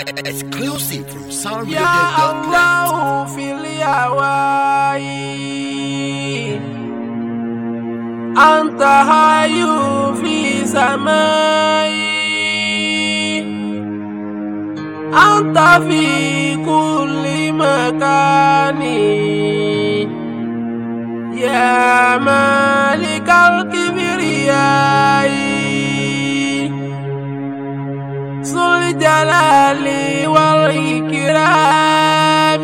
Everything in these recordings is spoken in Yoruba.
Exclusive from يا soundreader.net. الله في الهواي أنت حي في سماي أنت في كل مكان يا مالك الكبرياء ذو الجلال والإكرام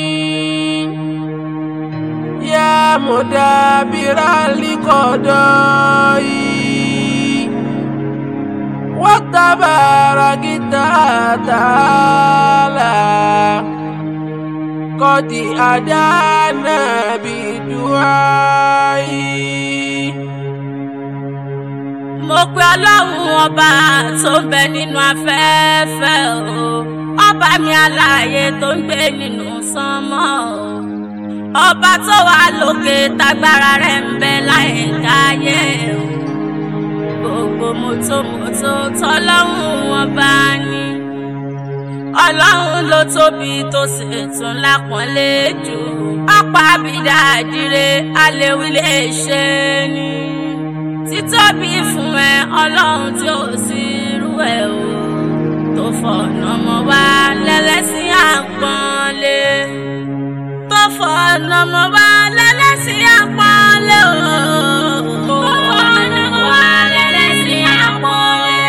يا مدبر القضاء وتبارك تعالى قد أدانا بدعائي mo pe ọlọ́run ọba tó ń bẹ nínú afẹ́fẹ́ o ọba mi aláàyè tó ń gbé nínú sánmọ́ o ọba tó wà lókè tágbára rẹ̀ ń bẹ láyé káyé o gbogbo mọ́tòmọ́tò tọ́lọ́run ọba ni ọlọ́run ló tóbi tó sì tún lápọ́nlé jù ọ̀pá àbídá àdìrẹ aléwí lè ṣe ni títóbi fún ẹ ọlọ́run tí ò sí irú ẹ o tó fọ̀nà mọ́ wá lẹ́lẹ́sìn àpọ́nlé tó fọ̀nà mọ́ wá lẹ́lẹ́sìn àpọ́nlé o tó fọ̀nà mọ́ wá lẹ́lẹ́sìn àpọ́nlé.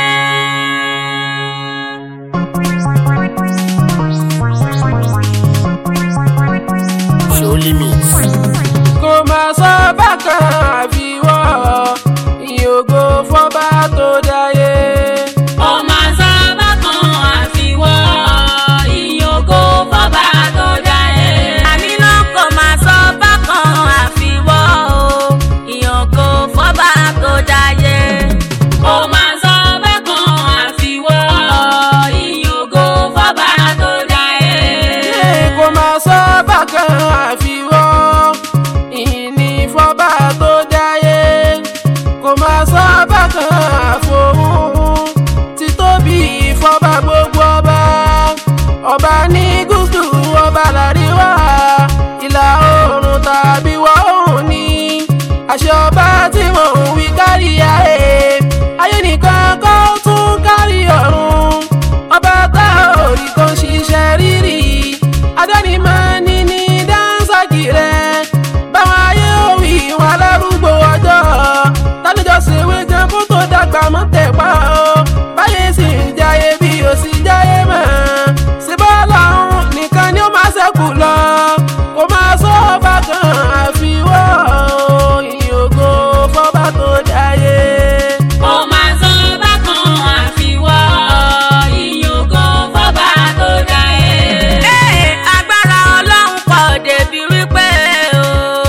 Surely meets. kò máa sọ bákan àfiwọ́ ìyókò fọ́bá tó dáyé. ó máa sọ bákan àfiwọ́ ìyókò fọ́ba tó dáyé. àmì náà kò máa sọ bákan àfiwọ́ ìyókò fọ́ba tó dáyé. ó máa sọ bákan àfiwọ́ ìyókò fọ́ba tó dáyé. kò máa sọ bákan àfiwọ́ ìní fọ́bá tó dáyé. kò máa sọ bákan àfohùn títóbi fọ́bá gbogbo ọba. ọba ní gúúsù ọba làríwá ìlà oòrùn tàbí wọ̀ oòrùn ní àṣẹ ọba tí mò ń wí kárí ayé ayé nìkan kọ́ tún kárí ọ̀run ọba tá ò rí kan ṣiṣẹ́ rírì adánimọ̀ ní ní dáńsákì rẹ̀ báwọn ayé òwì wọn alárúgbó ọjọ́ tálẹ́jọ́ ṣèwé gan kó tó dàgbà mọ́ tẹ̀pá o báyé sì ń jayé bí o sì jayé mọ́ ṣèbọ́ lọ́hún nìkan ni ó máa ṣẹ́kù lọ kó máa sọ ọba kan àfiwọ́ ìyókò fọ́ba tó jayé. ó máa sọ bákan àfiwọ́ ìyókò fọ́ba tó dáyé. agbára ọlọ́run pọ̀ débi wípé o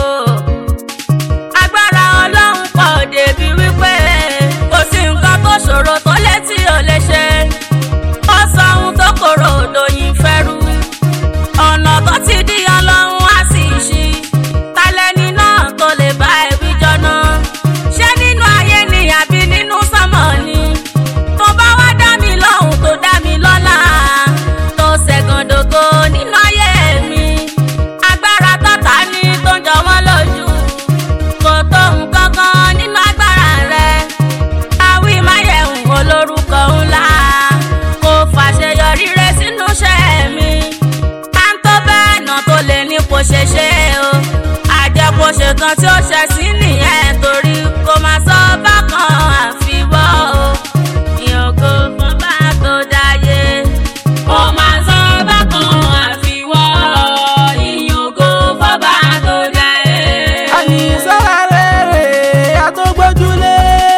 agbára ọlọ́run pọ̀ débi wípé kò sí nǹkan tó ṣòro tó létí ò lè ṣe ó sọ ohun tó korò lóyìn fẹ́rù ọ̀nà tó ti di ọlọ́run á sì ṣí talẹ́ni náà tó lè bá ẹbí jọ́nà ṣé nínú ayé ni àbí nínú sánmọ̀ ni tó bá wá dá mi lọ́hùn tó dá mi lọ́lá tó ṣẹ̀gàndògo nínú ayé mi agbára tọ́ta ní tó ń jọ wọ́n lójú kò tó nǹkan kan nínú agbára rẹ̀ àwí máyẹ̀hùn olórúkọ ńlá kò fàṣeyọrí rẹ sínú iṣẹ́ mi à ń tó bẹ́ẹ̀ náà tó lè ní kò ṣe ṣe o àjẹkò ṣetán tí ó ṣe sí nìyẹn torí kò máa sọ bákan àfiwọ́ o ìyókò fún bá tó dáyé. kò máa sọ bákan àfiwọ́ ìyókò fún bá tó dáyé. àní sára rere àtọ́gbọ́júlé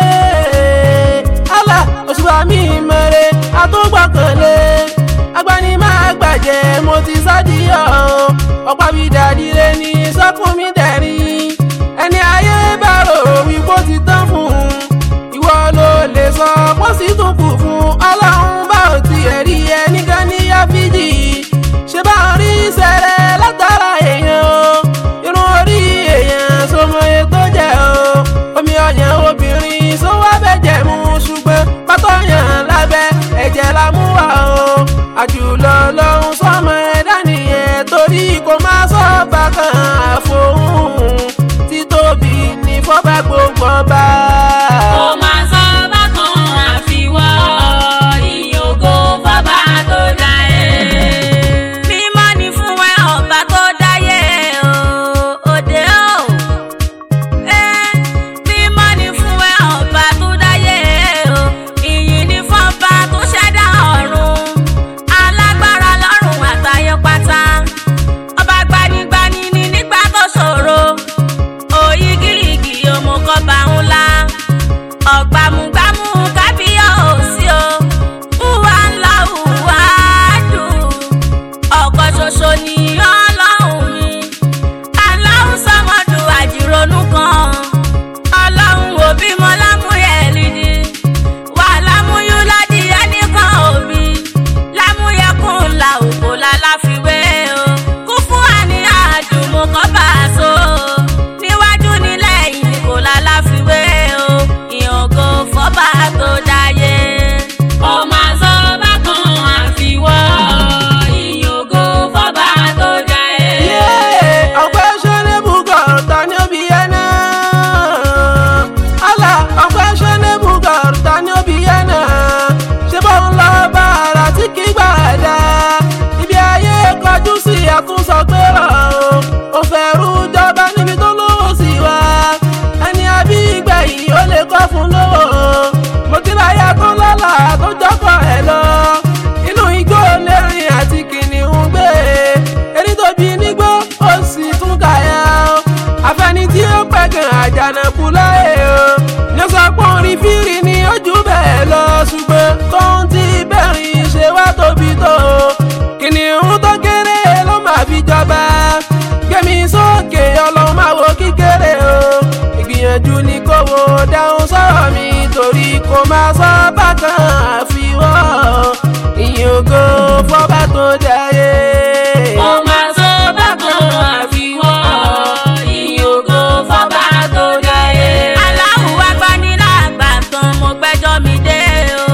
àlà òṣùwà mi mẹ́rẹ̀ àtọ́gbọ́kànlé agbani máa gbàjẹ́ mo ti sádìyọ̀ ọ̀pá mi dàdílé ní sọ́kùn mi dẹ̀rín ẹni ayé bá rò wípé ó ti tán fún un ìwọ ló lè sọ pọ́ sí tún kù fún ọlọ́run bá ò tiẹ̀ rí ẹni gan ní yáfíjì ṣé bá ń rí sẹ́rẹ̀ látara èèyàn o irun orí èèyàn sọmọye tó jẹ́ o omi ọyàn obìnrin sówó abẹ́jẹ̀ mu ṣùgbọ́n pátọ́yàn lábẹ́ ẹ̀jẹ̀ la mú wá o àjùlọ lọ́hún sọmọ ẹ̀dá nìyẹn torí kò má sọ bákan àfohùn títóbi ní fọ́bà gbogbo ọba. Kò máa sọ bákan àfiwọ́ ìyókò bàbá tó dáyé. Mímọ́ ni fún ẹ ọba tó dáyé o, òde o. Ẹ́, Mímọ́ ni fún ẹ ọba tó dáyé o, ìyìn ni fún ọba tó ṣẹ̀dá ọ̀run. Alágbára lọ́run àtayọ pátá. Ọba gbanigbani ni nígbà tó ṣòro òyigiyigi òmùkọ́ba ńlá ọ̀gbàmùgbàmù kábíyọ̀ òsì o hùwà ńlá hùwà dùn ọ̀kan ṣoṣo ni ọlọ́run mi aláhùn sọmọdù àjìrònú kan ọlọ́run òbí mọ lámúyẹ lídì wà lámúyú ládì ẹnìkan òbí lámúyẹkùn là òkò láláfiwé o kú fún àníyàn àdùnmùkọ́ bá a so níwájú nílẹ̀ yìí kò láláfiwé o ìyàngó fọ́bà tó dáyé. ọmọ àzọ bákan àfiwọ́ ìyàngó fọ́bà tó dáyé. ọ̀pẹ́ ṣẹ́nẹ́bù gọ̀ọ̀tà ní òbí yẹn náà. àlà ọ̀pẹ́ ṣẹ́nẹ́bù gọ̀ọ̀tà ní òbí yẹn náà. ṣé bóun lọ bá ara tí kì í gbà dá. ibi ayé kọjú sí àtúnṣọ pé rọ̀ o. ó fẹ́ rú jọba níbi tó lówó sí wa. ẹni àbí ìgbẹ̀yìn ó lè kọ́ fún lówó. mo ti láyà tó lọ́la tó jọ́kọ̀ ẹ̀ lọ. inú igbó lẹ́rìn àti kìnìún gbé. erí tóbi nígbó ó sì tún kàyà o. àfẹni tí ó pẹ̀gàn àjànàkú láyé o. ní sọ pé orin fírí ni ojú bẹ́ẹ̀ lọ ṣùgbọ́n tó ń ti bẹ̀rìn ṣe wá tóbi tó o. kìnìún tó kéré ló máa fi jọba. gbẹ̀mí sókè ọlọ́run máa wo kíkéré o. ìgbìyànjú ni kò wo dáhùn sọ̀rọ̀ mi torí kò máa sọ bákan àfiwọ́ ìyìn ògo fọ́bà tó jayé. ọmọ àzọ bákan àfiwọ́ ìyókò fọ́bà tó dáyé. aláwọ̀ agbanilàgbà tán mo gbẹ́jọ́ mi dé o.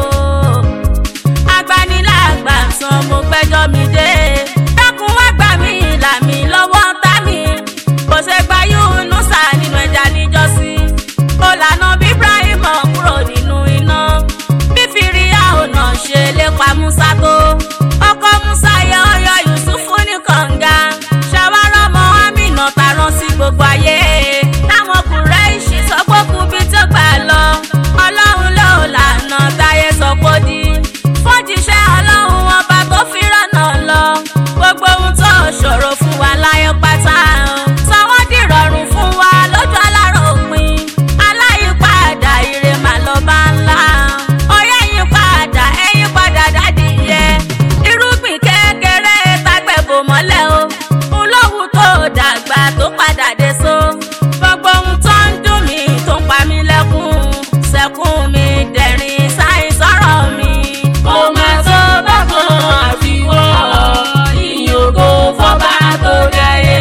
agbanilàgbà tán mo gbẹ́jọ́ mi dé. dákun wá gbà mí là mí lọ́wọ́ tá mi. kò ṣe gba Yúnúsà nínú ẹja níjọ́sí. ó lànà bí Ibrahim kúrò nínú iná. bí fìríyà ọ̀nà ṣe lépa Musa tó. ọkọ Musa yọ ọyọ Yusufu ní kànga. ṣàwárọ̀ ọmọ Amina tarán sí gbogbo ayé. táwọn Kùráìṣì sọ pé kú bí tó gbà lọ. ọlọ́run ló lànà táyé sọ pé ó di. fọ́jíṣẹ́ ọlọ́run ọba tó fi rọ́nà lọ. gbogbo ohun tó ṣòro fún wa láyé pátá. sọ wọ́n dìrọ̀rùn fún wa lójú alárò òpin. aláyípadà ire màá lọ bá ńlá. ọyẹ́ yín padà ẹ̀yìn padà dádì yẹ. irúgbìn kékeré tágbẹ̀bò mọ́lẹ̀ o. ń lówù tó dàgbà tó padà dé so. gbogbo ohun tó ń dùn mí tó ń pa mí lẹ́kún. sẹ́kún mi dẹ̀rín sáyìn sọ̀rọ̀ mi. mo máa tó bákan àfiwọ́ ìyókò fọ́bà tó dáyé.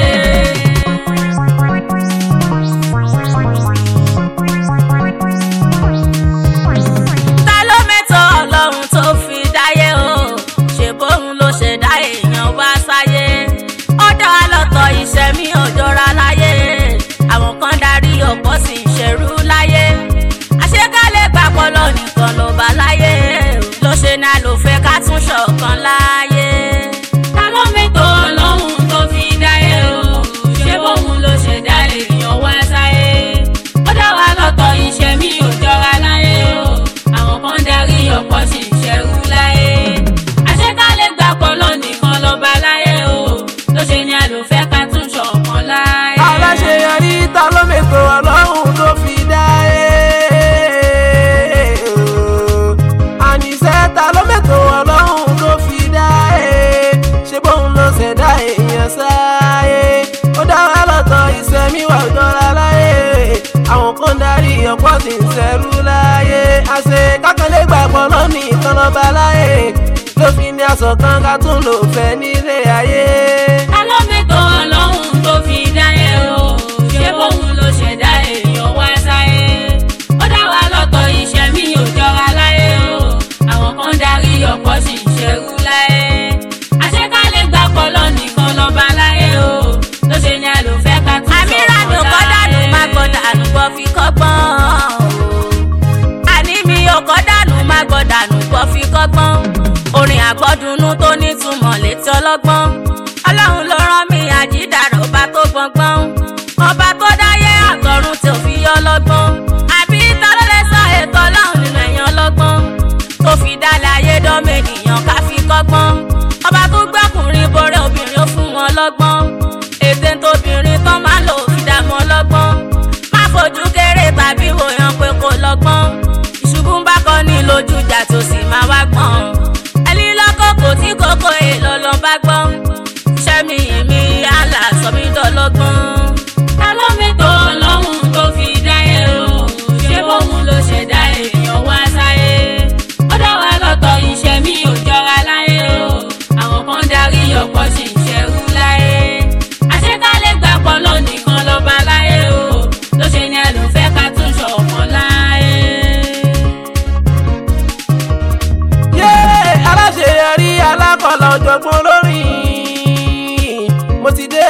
ta ló mẹ́tọ́ ọlọ́run tó fi dáyé o ṣe bóun ló ṣe dá èèyàn wá sáyé ó dá wa lọ́tọ̀ iṣẹ́ mi ò jọra láyé àwọn kan darí ọ̀pọ̀ sì ń ṣerú láyé àṣekálẹ̀ gbàpọ̀ lọ nìkan ló bá láyé ló ṣe ní àlòfẹ́ ká tún ṣọ̀kan láyé. ta ló mẹ́tọ́ ọlọ́run tó fi dáyé o ṣe bóun ló ṣe dá èèyàn wá sáyé ó dá wa lọ́tọ̀ iṣẹ́ mi ò jọra láyé o àwọn kan darí ọ̀pọ̀ sì ń ṣerú láyé àṣekálẹ̀ gbàpọ̀ lọ nìkan ló bá láyé o ló ṣe ní àlòfẹ́ ká tún ṣọ̀kan láyé. aláṣeyọrí ta ló mètò ọlọ́run tó fi dá ẹ. àníṣe ta ló mètò ọlọ́run tó fi dá ẹ. ṣé bóun ló ṣẹ̀dá èèyàn sáyé. ó dá wa lọ́tọ̀ ìṣẹ́mi wà jọra láyé. àwọn kan darí ọ̀pọ̀ sì ń ṣẹrú láyé. àṣẹ kákanlé gbàgbọ́ lọ́nà ìkan lọ́ba láyé. ló fi ní aṣọ kan ká tún lò fẹ́ nílé ayé. ta ló mẹ́tọ́ ọlọ́run tó fi dáyé o ṣé bóun ló ṣẹ̀dá èèyàn wá sáyé ó dá wa lọ́tọ̀ iṣẹ́ mi ò jọra láyé o àwọn kan darí ọ̀pọ̀ sì ń ṣerú láyé lọ́gbọ́n ọlọ́run ló rán mi àjídàrọ̀ ọba tó gbọ̀ngbọ́n ọba tó dáyé àtọ̀run tí ò fi yọ lọ́gbọ́n àbí ta ló lè sọ ètò ọlọ́run nínú ẹ̀yàn lọ́gbọ́n tó fi dálé ayé dánmọ ènìyàn ká fi kọ́gbọ́n ọba tó gbọ́kùnrin borí obìnrin ó fún wọn lọ́gbọ́n ètè tóbìnrin tán máa lò fi dá mọ́ lọ́gbọ́n má fojú kéré tàbí wòyàn pé kò lọ́gbọ́n ìṣubú ń bá kọ́ ní lójú ìjà tó sì máa wá gbọ́n ẹni lọ́kọ̀ọ́kọ́ tí kòkó èèlò ló bá gbọ́n sẹ́mi èmi àlà sọmi dọ́lọ́gbọ́n. ta ló mẹ́tọ́ ọlọ́run tó fi dáyé o ṣé bóun ló ṣẹ̀dá èèyàn wá sáyé ó dá wa lọ́tọ̀ iṣẹ́ mi ò jọra láyé o àwọn kan darí ọ̀pọ̀ sì ń ṣerú láyé àṣekálẹ̀ gbà pọ̀lọ́ nìkan lọ́ba láyé o ló ṣe ni ẹlòmfẹ́ ká tún ṣọ̀kan láyé. yé aláṣeyọrí alákọ̀ọ́lá ọ̀jọ̀gbọ́n lórí mo ti dé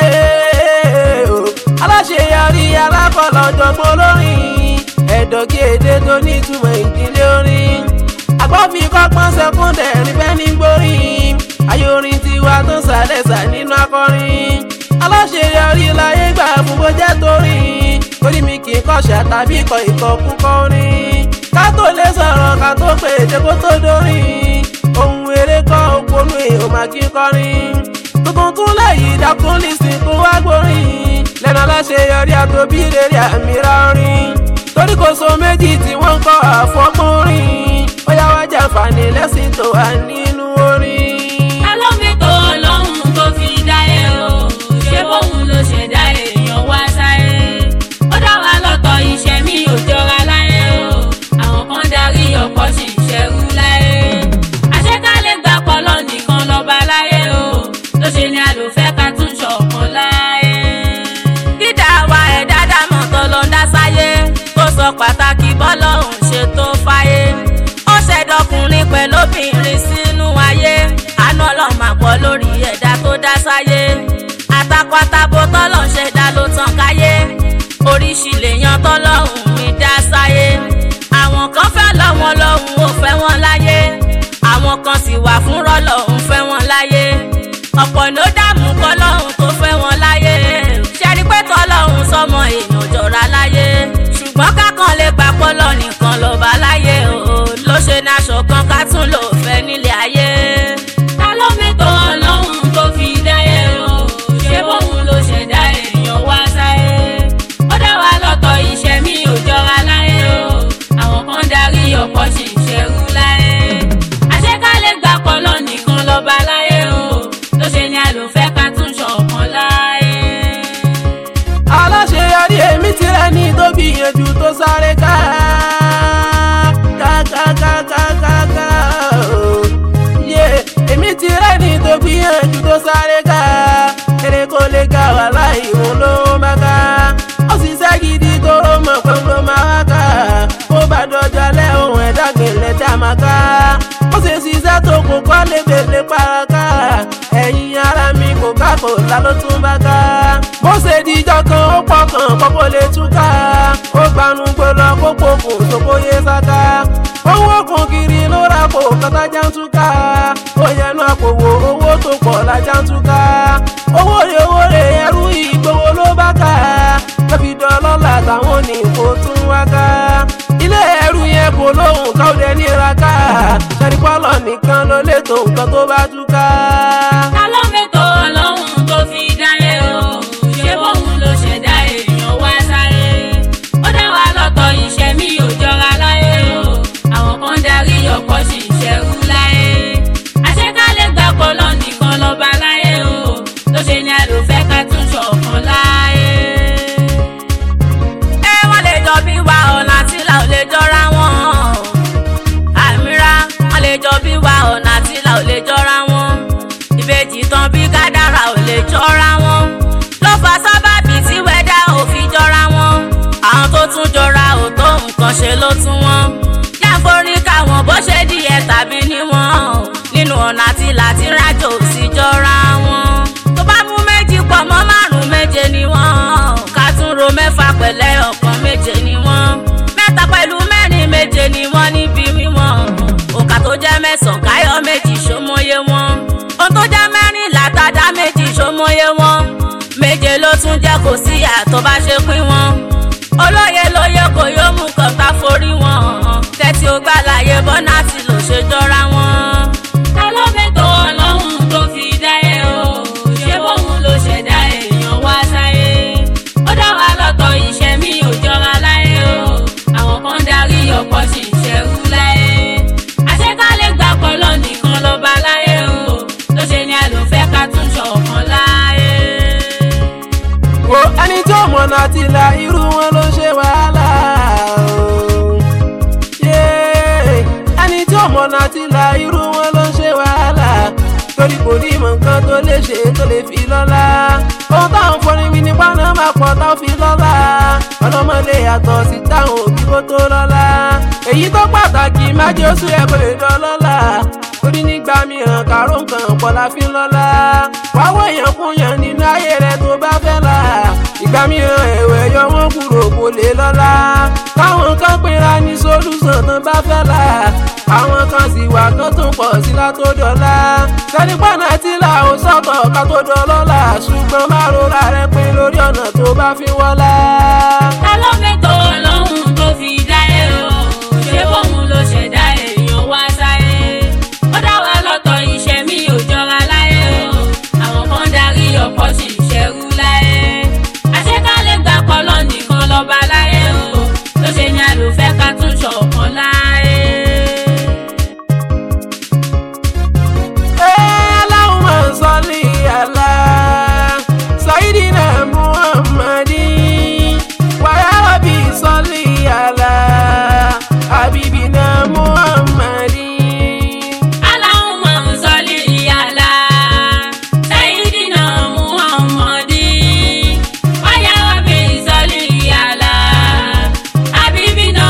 o aláṣeyọrí alákọ̀ọ́lá ọ̀jọ̀gbọ́n lórí ẹ̀dọ̀gí èdè tó nítumọ̀ ìdílé orin agbọ́fi kọ́pọ́n sẹ́kúndẹ̀rì bẹ́ẹ̀ ní gbórí ayé orin tiwa tó sàlẹ̀sà nínú akọrin aláṣeyọrí láyé gbà fún bó jẹ́ torí torí mi kì í kọ́ṣà tàbí kọ ìkọkúkọ orin ká tó lè sọ̀rọ̀ ká tó pè é kó tó dórí ohun eré kọ́ òpónú èèyàn máa kí kọrin tuntun tún lẹ́yìn dákún lísìn kó wá gbórin lẹ́nu aláṣeyọrí àtòbí rere àmì rárín torí kò so méjì tí wọ́n ń kọ́ àfọ́kùnrin ó yá wá jàǹfààní lẹ́sìn tó wà nínú orin. ta ló mẹ́tọ́ ọlọ́run tó fi dáyé o ṣé bóun ló ṣẹ̀dá èèyàn wá sáyé ó dá wa lọ́tọ̀ iṣẹ́ mi ò jọra láyé o àwọn kan darí ọ̀pọ̀ sì ń ṣerú láyé àṣekálẹ̀ gbà pọ̀lọ́ nìkan lọ́ba láyé o ló ṣe ni àlòfẹ́ ká tún ṣọ̀kan láyé. dídá wa ẹ̀ dáadáa mọ̀ tó ló ń dá sáyé tó sọ pàtàkì bọ́lọ́hún ṣe tó fáyé ó ṣẹ̀dọ̀kùnrin pẹ̀lú obìnrin sínú ayé àánú ọlọ́run máa pọ̀ lórí ẹ̀dá tó dá sáyé àtàkọ́tàbó tọ́lọ̀ ń ṣẹ̀dá ló tàn káyé oríṣi lèèyàn tọ́lọ́hún mi dá sáyé àwọn kan fẹ́ lọ́wọ́ lọ́hún ò fẹ́ wọn láyé àwọn kan sì wà fún rọ́lọ́hún fẹ́ wọn láyé ọ̀pọ̀ ló dààmú kọ́lọ́hún tó fẹ́ wọn láyé ṣẹ́rí pé tọ́lọ́hún sọmọ èèyàn jọra láyé ṣùgbọ́n kákan lè gbà pọ́lọ́ nìkan lọ́ba láyé o ló ṣe ní aṣọ kan ká tún lò fẹ́ nílé ayé. ta ló mẹ́tọ́ ọlọ́run tó fi dáyé o ṣé bóun ló ṣẹ̀dá èèyàn wá sáyé ó dá wa lọ́tọ̀ iṣẹ́ mi ò jọra láyé o àwọn kan darí ọ̀pọ̀ sì ń ṣerú láyé àṣekálẹ̀ gbà pọ̀lọ́ nìkan lọ́ba láyé o ló ṣe ni àlòfẹ́ ká tún ṣọ̀kan láyé. aláṣeyọrí èmi ti rẹ ní tó gbìyànjú tó sáré ká ká ká ká ká ká ká o. yé èmi ti rẹ ní tó gbìyànjú tó sáré ká eré kò lè ga wà láì òun ló má ká ó sì ṣe gidi tó ó mọ̀ pé ló máa wá ká ó bá dọjọ́ lẹ́ ohun ẹ̀dá gbèlè tá a máa ká ó sì ṣiṣẹ́ tó kò kọ́ lébèlé paraka ẹ̀yin ara mi kò ká kò lá ló tún bá ká bó ṣe dijọ́ kan ó pọkàn pọ́pọ́ lè túká ó gbanú gbọ́lọ́ kó pokùn sókóyè sáká owó òkun kiri ló ra kó kọ́tà jántúká ó yẹnu àpòwò owó tó pọ̀ la jántúká owó rè owó rè ẹrú ìgbowó ló bá ká lọ́fi dọ́lọ́lá táwọn ní kó tún wá ká ilé ẹrú yẹn kò lóhùn káwọ́dẹ níra ká ṣẹ́rípọ́lọ̀ nìkan ló lè tó nǹkan tó bá túká. ta ló mẹ́tọ́ ọlọ́run tó fi dáyé o ṣé bóun ló ṣẹ̀dá èèyàn wá sáyé ó dá wa lọ́tọ̀ iṣẹ́ mi ò jọra láyé o àwọn kan darí ọ̀pọ̀ sì ń ṣerú láyé àṣekálẹ̀ gbà pọ̀lọ́ nìkan lọ́ba láyé o ló ṣe ni àlòfẹ́ ká tún ṣọ̀kan láyé. ẹ wọ́n lè jọ bí wa ọ̀nà àti ìlà ò lè jọra wọn. àmìra wọ́n lè jọ bí wa ọ̀nà àti ìlà ò lè jọra wọn. ìbejì tán bí kádàrà ò lè jọra wọn. ló fa sábàbí tí wẹ́dà ò fi jọra wọn. àwọn tó tún jọra ò tó nǹkan ṣe ló tún wọn. jáforí káwọn bó ṣe díẹ̀ tàbí níwọ̀n. nínú ọ̀nà àti ìlà tí rájò ò sì jọra wọn. tó bá mú méjì pọ̀ mọ́ márùn-ún méje ni wọ́n. ká tún ro mẹ́fà pẹ̀lẹ́ ọ̀kan méje ni wọ́n. mẹ́ta pẹ̀lú mẹ́rin méje ni wọ́n níbi wíwọ̀n. òǹkà tó jẹ́ mẹ́sàn-án káyọ̀ méjì ṣómọye wọn. ohun tó jẹ́ mẹ́rìnlá tá mọye wọn méje ló tún jẹ́ kò sí àtọ́ bá ṣe pín wọn olóye lóye kò yóò mú kọ̀ǹkà forí wọn tẹ́tí ó gbà láyé bọ́nà tí ló ṣe jọra wọn. ta ló mẹ́tọ́ ọlọ́run tó fi dáyé o ṣé bóun ló ṣẹ̀dá èèyàn wá sáyé ó dá wa lọ́tọ̀ iṣẹ́ mi ò jọra láyé o àwọn kan darí ọ̀pọ̀ sì ń ṣẹrú láyé àṣekálẹ̀ gbà pọ̀lọ́ nìkan lọ́ba láyé o ló ṣe ni àlòfẹ́ ká tún ṣọ̀kan láyé. wo ẹni tí ó mọ̀nà àti là irú wọn ló ṣe wàhálà o. Yéé, ẹni tí ó mọ̀nà àti là irú wọn ló ṣe wàhálà torí kò ní ìmọ̀ nǹkan tó lè ṣe tó lè fi lọ́lá ohun táwọn fọrin mi ní pàánà máa pọ̀ táwọn fi lọ́lá ọlọ́mọ lè yàtọ̀ sí táwọn òbí kó tó lọ́lá èyí tó pàtàkì má jẹ́ oṣù ẹ̀ kò lè dán lọ́lá torí nígbà mìíràn kàró nǹkan pọ̀ la fi ń lọ́lá wá wọ èèyàn kún yàn nínú ayé rẹ tó bá fẹ́ là ìgbà mìíràn ẹ̀wẹ̀ yọ wọ́n kúrò kò lè lọ́lá káwọn kan pera ní solúsàn tán bá fẹ́ là àwọn kan sì wà kán tún pọ̀ sí látòdọ́lá sẹ́ni pọ́nà tí là ó sọ̀tọ̀ ká tó dọ́lọ́lá ṣùgbọ́n má rora rẹ pé lórí ọ̀nà tó bá fi wọ́lá. ta ló mẹ́tọ́ ọlọ́run tó fi dáyé o ṣé bóun ló ṣẹ̀dá èèyàn wá sáyé ó dá wa lọ́tọ̀ iṣẹ́ mi ò jọra láyé o àwọn kan darí ọ̀pọ̀ sì ń ṣẹrú láyé àṣekálẹ̀ gbà pọ̀lọ́ nìkan lọ́ba láyé o ló ṣe ni àlòfẹ́ ká tún ṣọ̀kan láyé. Allahumma salli ala Sayyidina Muhammadin wa ya Rabbi salli ala Habibina Muhammadin. Allahumma salli ala Sayyidina Muhammadin wa ya Rabbi salli ala Habibina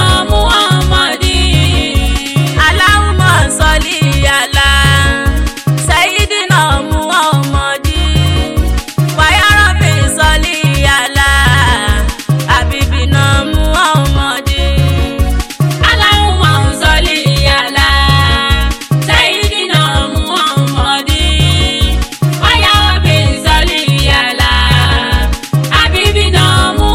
Muhammadin. Allahumma salli ala Sayyidina Muhammadin wa ya Rabbi salli ala Habibina Muhammadin. Allahumma salli ala Sayyidina Muhammadin wa ya Rabbi salli ala Habibina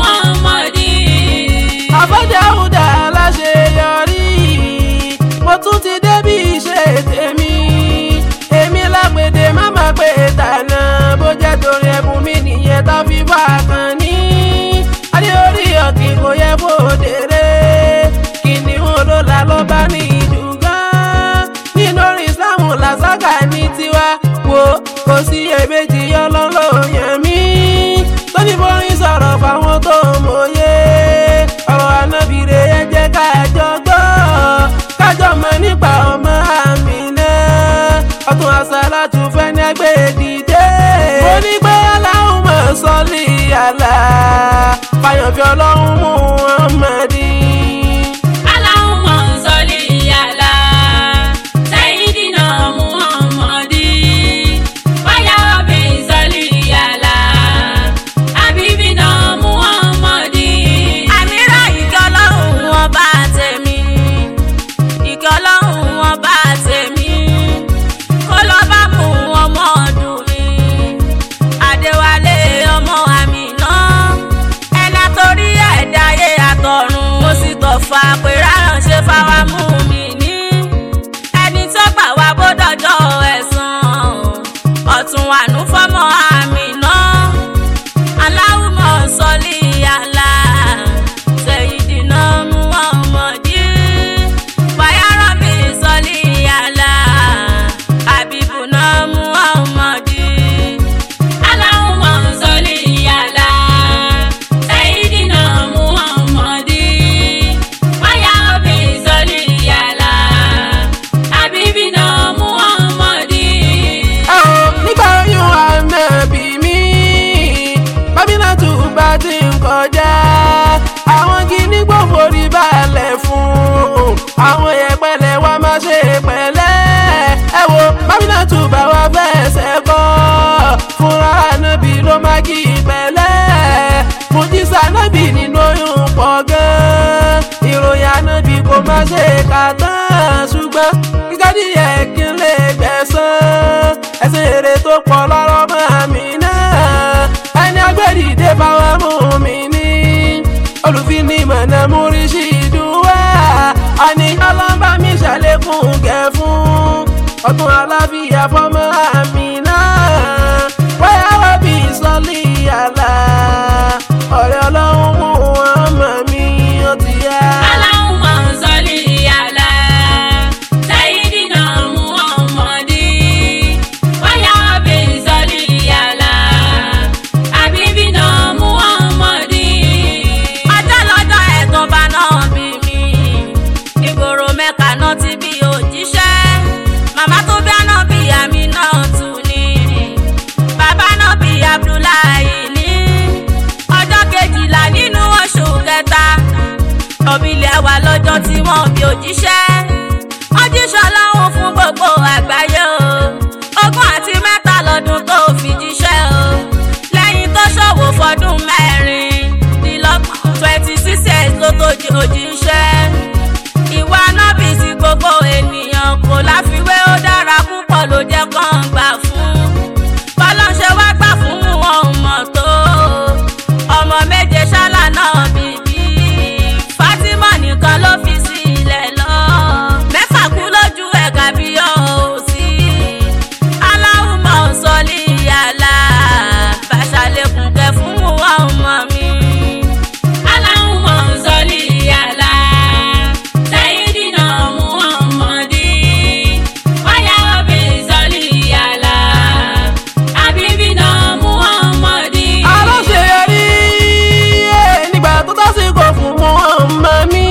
Muhammadin. Àbájáwùdà aláṣeyọrí mo tún ti débi iṣẹ́ tèmi èmi lápèdè má má pé tànà bó jẹ́ torí ẹ̀bùn mi nìyẹn tá fi bá a kàn ní. adé orí ọ̀kìn kò yẹ kó dèrè kìnìún ló la ló bá ní ìdùngán nínú orin Islam làṣàkà ní tiwa wo kò sí èméjì ọlọ́lọ́ yẹn mí tó ní borin sọ̀rọ̀ fáwọn tó mọ̀ye ọ̀rọ̀ ànábìrè ẹ jẹ́ kájọ gbọ́ kájọ mọ̀ nípa ọmọ Àmínà ọtún àṣàlátù fẹ́ni ẹgbẹ́ dìde. mo ní pé Allahumma salli ala fàyànfẹ́ ọlọ́run Muhammadin. Allahumma salli ala Sayyidina Muhammadin wa ya Rabbi salli ala Habibina Muhammadin. àmìrà ìkẹ́ ọlọ́run wọn bá tèmi ìkẹ́ ọlọ́run wọn bá tèmi kó lọ bá mú ọmọ ọdún mi adéwálé ọmọ Àmínà ẹ̀dá torí ẹ̀dá ayé àtọ̀run mo sì tọ̀ fà pé ráránṣẹ́ fáwa mú mi ní ẹni tó gbà wá bódọ́jọ́ ẹ̀san ọ̀tún àánú fọ́mọ Àmínà. Allahumma salli ala Sayyidina Muhammadin wa ya Rabbi salli ala Habibuna Muhammadin. Allahumma salli ala Sayyidina Muhammadin wa ya Rabbi salli ala Habibina Muhammadin. ẹ ò nígbà oyún ànábì mi bábílà tó bá ti ń kọjá àwọn gíní gbòòfò rí balẹ̀ fún àwọn yẹpẹlẹ wa máa ṣe pẹ̀lẹ́ ẹ wo bábílà tó bá wa fẹsẹ̀ kọ́ fúnra ànábì ló máa kí pẹ̀lẹ́ fújísà ànábì nínú oyún pọ̀ gan ìròyìn ànábì kò má ṣe kà tán ṣùgbọ́n kíkọ́ díẹ̀ kí n lè gbẹ̀san ẹsẹ̀ èrè tó pọ̀ lọ́rọ̀ mọ́ mi náà olùfinimọ̀nà múrísì dùwà àní ọlọ́mbà mi ṣàlékún gẹ̀ fún ọdún aláfíà fọmọ àmì náà wáyà wá bí sọ́lì àlà ọ̀rẹ́ ọlọ́run mú ọmọ mi ó ti yá. Allahumma salli ala Sayyidina Muhammadi wa ya Rabbi salli ala Habibina Muhammadi. ọjọ́ lọ́jọ́ ẹ̀gbọ́n bá náà bí mi ìgboro mẹ́ka náà ti bí òjíṣẹ́ màmá tó bí àná bí àmì náà tù ní bàbá náà bí abdullahi ní ọjọ́ kejìlá nínú oṣù kẹta òbílẹ̀ wà lọ́jọ́ tí wọ́n bí òjíṣẹ́ òjíṣẹ́ ọlọ́run fún gbogbo àgbáyé o ogún àti mẹ́ta lọ́dún tó fi jíṣẹ́ o lẹ́yìn tó ṣòwò fọdún mẹ́rin dínlọ́gbọ̀n twenty six years ló tó di òjíṣẹ́ ìwà nábì sí gbogbo ènìyàn kò láfiwé ó dára púpọ̀ ló jẹ́ kán gbà fún bọ́lọ́ṣẹ́ wá gbà fún wọn ò mọ̀ tó ọmọ méje ṣálá náà bíbí Fatima nìkan ló fi sílẹ̀ lọ mẹ́fà kú lójú ẹ̀ka bí ó sí Allahumma salli ala bàṣàlẹ̀kùn kẹ fún wọn ọmọ mi. Allahumma salli ala Sayyidina Muhammadi wa ya Rabbi salli ala Habibina Muhammadi. aláṣeyọrí ẹ̀ nígbà tó tásìkò fún ọmọ mi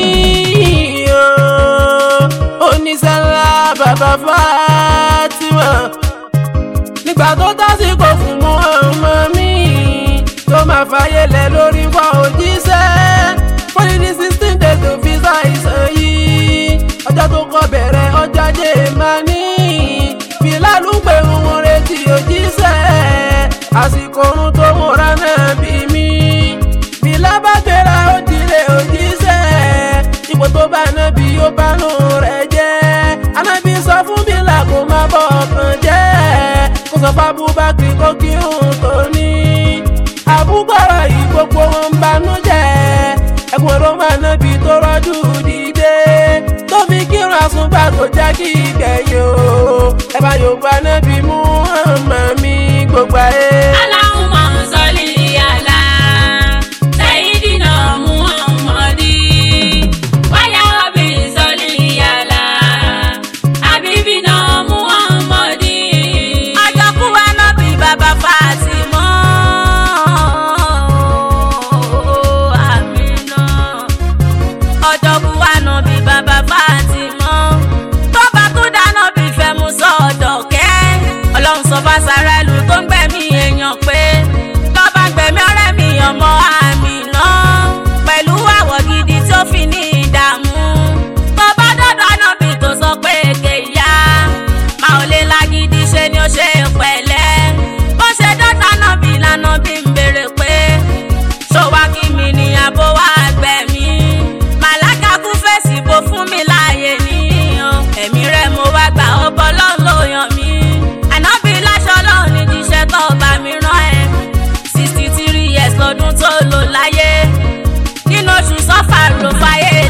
oníṣẹ́lá bàbá Fatima nígbà tó tásìkò fún ọmọ mi tó máa fàyè lẹ̀ lórí wa òjíṣẹ́ fọ́nì ní sixteen days tó fi ṣàìsàn yìí ọjọ́ tó kọ bẹ̀rẹ̀ ọjọ́ ajé máa ní fìlàlú pé wọn retí òjíṣẹ́ àsìkò ohun tó múra náà bí mi fìlà bá gbéra ó dilé òjíṣẹ́ ipò tó bá náà bí ó bá nù rẹ̀ jẹ́ anábì sọ fún bílà kó má bọ̀ ọkàn jẹ́ kó sọ fún abúbákiri kó kírun tó ní àbúgbọ̀rọ̀ yìí gbogbo wọn ń banújẹ́ ẹkùn ọ̀rọ̀ máa ná bí tó rọ́jú dìde tó fi kírun àsùnbà tó jẹ́ kí ìgbẹ̀yìn o ẹ bá yorùbá náà bí mú ọmọ mi gbogbo ayé. Allahumma salli ala Sayyidina Muhammadi wa ya Rabbi salli ala Habibina Muhammadi. ọjọ́ kú wa náà bí bàbá Fatima Amina ọjọ́ kú wa náà bí bàbá Fatima tó bá tún dáná bí fẹ́ mú sọ́dọ̀ kẹ́ ọlọ́run sọ fásárá ìlú tó ń gbẹ̀mí èèyàn pé lọ́ba ń gbẹ̀mí ọ̀rẹ́ mi ọmọ Amina pẹ̀lú àwọ̀ gidi tí ó fi ní ìdààmú tó bá dọ́dọ̀ náà bí tó sọ pé èké ìyá máa ò lè lágídí ṣe ni ó ṣe pẹ̀lẹ́ bó ṣe dọ́ta náà bí lánàá bí ń béèrè pé ṣòwá kí mi ní abo wá gbẹ̀mí màláka kú fèsì bó fún mi láàyè níyàn ẹ̀mí rẹ̀ mo wá gbà ọbọ̀ lọ́n ló yàn mí ànábì láṣọ lọ́hùn ní jíṣẹ́ tó bá mi rán ẹ sixty three years lọ́dún tó lò láyé nínú oṣù sọ́fà ló fàyè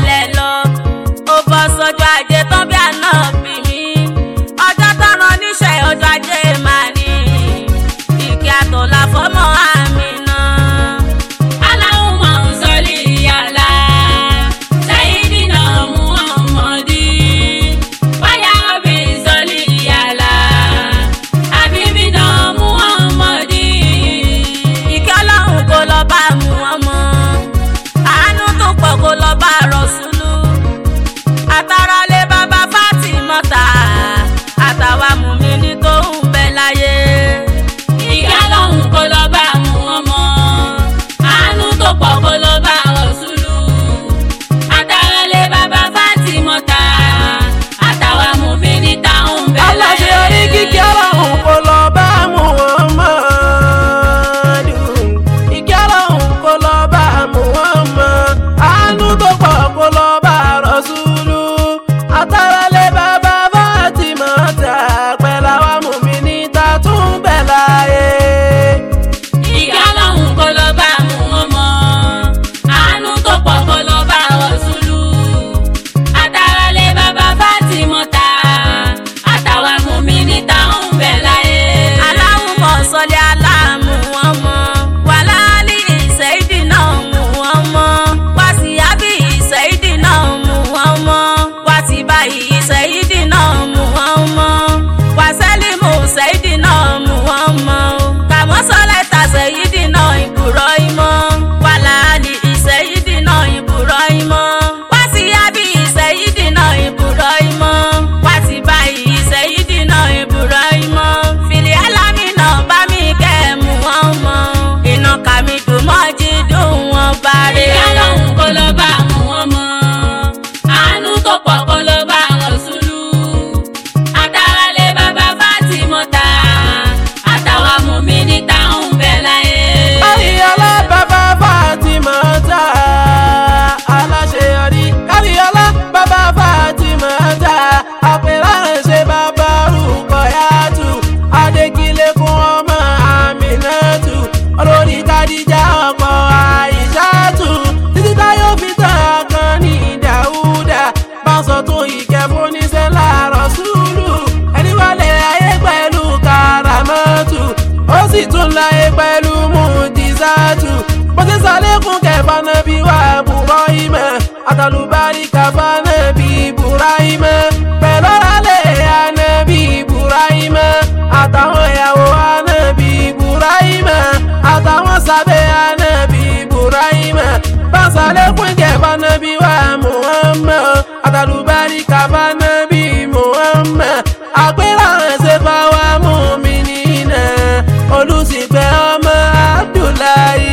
sì tún láyé pẹ̀lú mùjísàtù bó ṣe sàlékún kẹfà nàbí wà bùrọ̀ ìmọ̀ àtàlùbárí kàfà nàbí bùrọ̀ ìmọ̀ pẹ̀lú ọ̀rálẹ̀ ànàbí bùrọ̀ ìmọ̀ àtàwọn ìyàwó ànàbí bùrọ̀ ìmọ̀ àtàwọn sábẹ́ ànàbí bùrọ̀ ìmọ̀ bá sàlékún kẹfà nàbí wà muhammad àtàlùbárí kàfà nàbí muhammad àpérò ẹ̀sẹ̀ fáwa mú mi nínà olùsìpẹ̀ ọmọ abdullahi.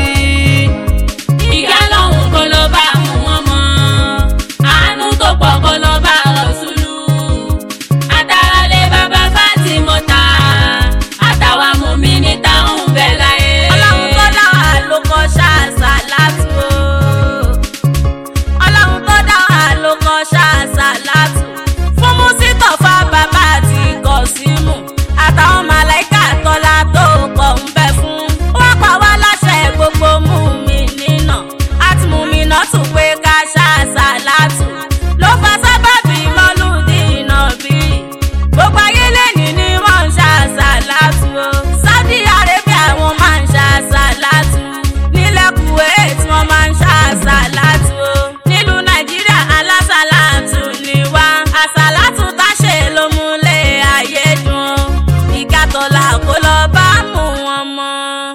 ìyá lọ́hùn kó ló bá mú wọn mọ́ àánú tó pọ̀ kó ló bá rọ̀ṣúlù àtàràlẹ̀ bàbá fátímọ́ta àtàwọn mùmí ní táwọn bẹ̀ láyé. ọlọ́run tó dá wa ló kọ́ ṣáàṣà látú o ọlọ́run tó dá wa ló kọ́ ṣáàṣà látú fún mùsítọ̀fà bàbá àti kọ̀símù àtàwọn màláìkà tọ́lá tó pọ̀ ń bẹ fún wọ́n pa wá láṣẹ gbogbo mú mi nínà àti mú mi náà tún pé ká ṣáàṣà látú ló fa sábàbí mọ́lúdì náà bí gbogbo ayé lẹ́ni ni wọ́n ń ṣàṣà látú o Saudi Arabia wọ́n máa ń ṣàṣà látú nílẹ̀ Kuwait wọ́n máa ń ṣàṣà látú o nílùú Nàìjíríà alásàlátù ni wá àṣàlátù táṣe ló múlẹ̀ ayé dùn ìkàtọ̀là kó lọ bá mú wọn mọ́.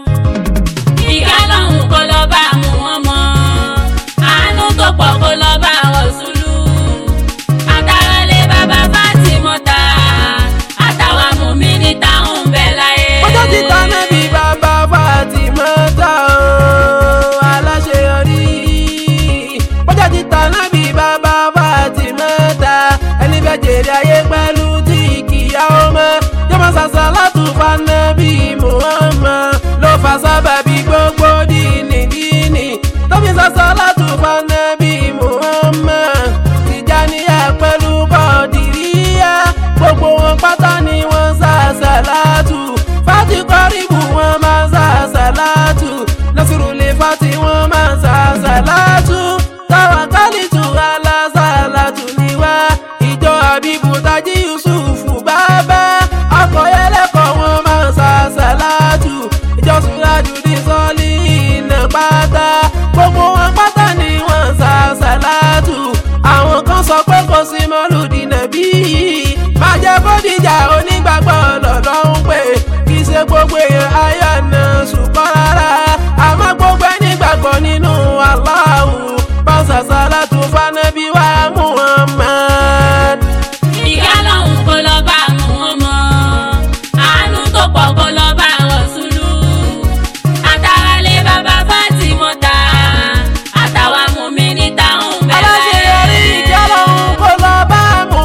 ìyá lọ́hùn kó ló bá mú wọn mọ́ àánú tó pọ̀ kó ló bá rọ̀ṣúlù àtàràlẹ̀ bàbá fátímọ́ta àtàwọn mùmí ní táwọn bẹ̀ láyé. ọjọ́ ti ta nábì bàbá Fátímọ́tà o aláṣeyọrí. ọjọ́ ti ta nábì bàbá Fátímọ́tà ẹni bẹ́ẹ̀ jèrè ayé pẹ̀lú tí kìyà ó mọ́. yọmọ sàṣà látùfà nábì Muhammad ló fà sábàbí gbogbo dìní dìní. tóbi sàṣà látùfà nábì Muhammad Tìjàníyà pẹ̀lú Kọ̀dìríyà gbogbo wọn pátá ni wọ́n sàṣà látù fati kọ́rìbù wọn máa ń sàṣàlátù nasiru fati wọn máa ń sàṣàlátù tawakalitu alásàlátù ni wá ìjọ àbíbù tají yusufu bàbá akọ̀yẹ́lẹ́kọ̀ wọn máa ń sàṣàlátù ìjọ sùrájù ní sọ́ọ̀lì iná pátá gbogbo wọn pátá ni wọ́n ń sàṣàlátù àwọn kan sọ pé kò sí mọ́lùdí nàbí máa jẹ́ kó dìjà onígbàgbọ́ lọ́lọ́run pé kì í ṣe gbogbo èèyàn ayọ̀ náà ṣùgbọ́n rárá àmọ́ gbogbo ẹni gbàgbọ́ nínú Allahu pàṣàṣà látò fanabi wa Muhammad. ìyá lọ́hùn kó ló bá mú wọn mọ́ àánú tó pọ̀ kó ló bá rọ̀ṣúlù àtàràlẹ̀ bàbá fátímọ́ta àtàwọn mùmí ní táwọn bẹ̀ láyé. aláṣeyọrí ìjọ lọ́hún kó lọ bá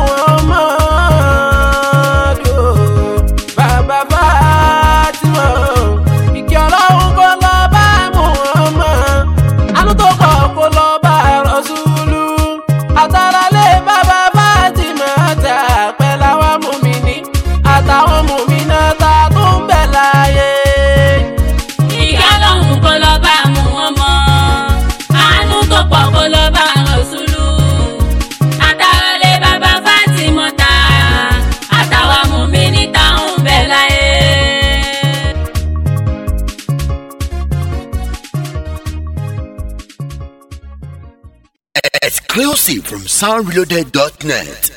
Muhammad o. bàbá Fatima ìjọ lọ́hún kó lọ bá Muhammad àánú tó pọ̀ kó lọ bá Rasulu àtàràlẹ̀ bàbá Fatima tà pẹ̀lú àwọn mùmíní àtàwọn mùmínà tá a tún bẹ̀ láyé. ìyá lọ́hùn kó ló bá mú wọn mọ́ àánú tó pọ̀ kó ló bá rọ̀ṣúlù àtàràlẹ̀ bàbá fátímọ́ta àtàwọn mùmí ní táwọn bẹ̀ láyé. Exclusive from soundreloaded.net.